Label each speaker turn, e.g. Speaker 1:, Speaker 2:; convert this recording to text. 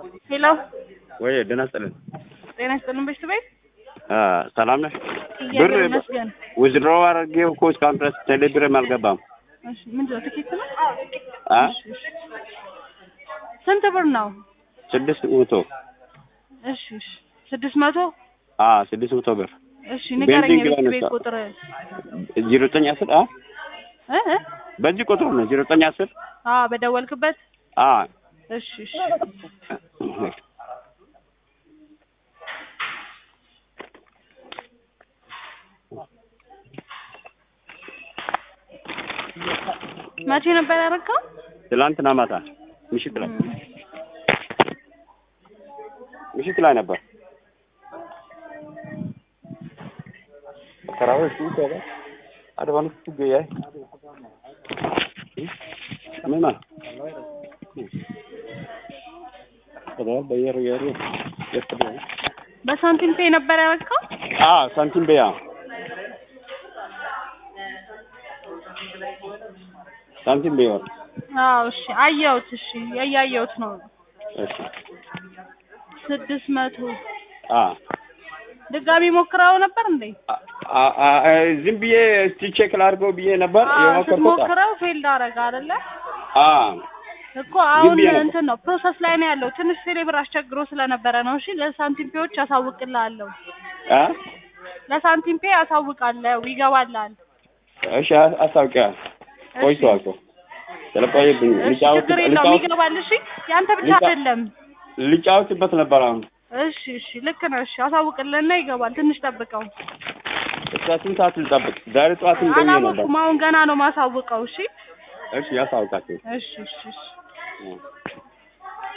Speaker 1: ሄሎ
Speaker 2: ወይ ደህና ስጥልን።
Speaker 1: ጤና ይስጥልን በሽቱ ቤት
Speaker 2: አ ሰላም ነሽ?
Speaker 1: እግዚአብሔር ይመስገን።
Speaker 2: ውዝድሮ አድርጌው እኮ እስካሁን ድረስ ቴሌብርም አልገባም።
Speaker 1: እሺ ምንድን ነው ትኬት ነው?
Speaker 2: አ
Speaker 1: እሺ፣ እሺ። ስንት ብር ነው?
Speaker 2: ስድስት መቶ
Speaker 1: እሺ እሺ ስድስት መቶ
Speaker 2: አ ስድስት መቶ ብር
Speaker 1: እሺ ንገረኝ
Speaker 2: ቤንዚን
Speaker 1: የቤት
Speaker 2: ግባ
Speaker 1: ቤት
Speaker 2: ነሳ።
Speaker 1: ቁጥር
Speaker 2: ዜሮ ዘጠኝ አስር አ
Speaker 1: እ እ
Speaker 2: በዚህ ቁጥር ነው ዜሮ ዘጠኝ አስር
Speaker 1: አ በደወልክበት
Speaker 2: አ
Speaker 1: እሺ እሺ መቼ ነበር ያደረገው?
Speaker 2: ትላንትና ማታ ምሽት ላይ ምሽት ላይ ነበር። ከራዎች ይተባ አድባኑ ትገያይ ምና ከዳል በየር የሩ የስተደ
Speaker 1: በሳንቲም ፔ ነበር ያደረገው?
Speaker 2: አ ሳንቲም በያ ሳንቲም በያ
Speaker 1: አዎ እሺ አየሁት። እሺ እያየሁት ነው።
Speaker 2: እሺ
Speaker 1: ስድስት መቶ
Speaker 2: አ
Speaker 1: ድጋሚ ሞክረው ነበር እንዴ?
Speaker 2: አ- አ- አ- ዝም ብዬ እስቲ ቼክ ላድርገው ብዬ ነበር
Speaker 1: አዎ
Speaker 2: የሞከርኩት።
Speaker 1: ስትሞክረው ፌልድ አደረገ አይደለ?
Speaker 2: አ
Speaker 1: እኮ አሁን
Speaker 2: ብዬ ነበር።
Speaker 1: እንትን ነው ፕሮሰስ ላይ ነው ያለው። ትንሽ ቴሌብር አስቸግሮ ስለነበረ ነው። እሺ ለሳንቲም ፔዎች አሳውቅልሃለሁ።
Speaker 2: አ
Speaker 1: ለሳንቲም ፔ አሳውቃለሁ፣ ይገባልሃል።
Speaker 2: እሺ አ- አስታውቂያ ቆይቷል እኮ ስለቆየብኝ
Speaker 1: እሺ
Speaker 2: ልጫወት
Speaker 1: ችግር የለውም
Speaker 2: ልጫወት
Speaker 1: ይገባል። እሺ ያንተ ብቻ
Speaker 2: ልጫ-
Speaker 1: አይደለም።
Speaker 2: ልጫወትበት ነበር። አሁን
Speaker 1: እሺ እሺ ልክ ነው። እሺ አሳውቅልህና ይገባል። ትንሽ ጠብቀው።
Speaker 2: እስከ ስንት ሰዓት ልጠብቅ? ዛሬ ጠዋትም ደውዬ ነበር።
Speaker 1: አላወኩም። አሁን ገና ነው ማሳውቀው። እሺ
Speaker 2: እሺ ያሳውቃችሁ።
Speaker 1: እሺ እሺ እሺ
Speaker 2: እ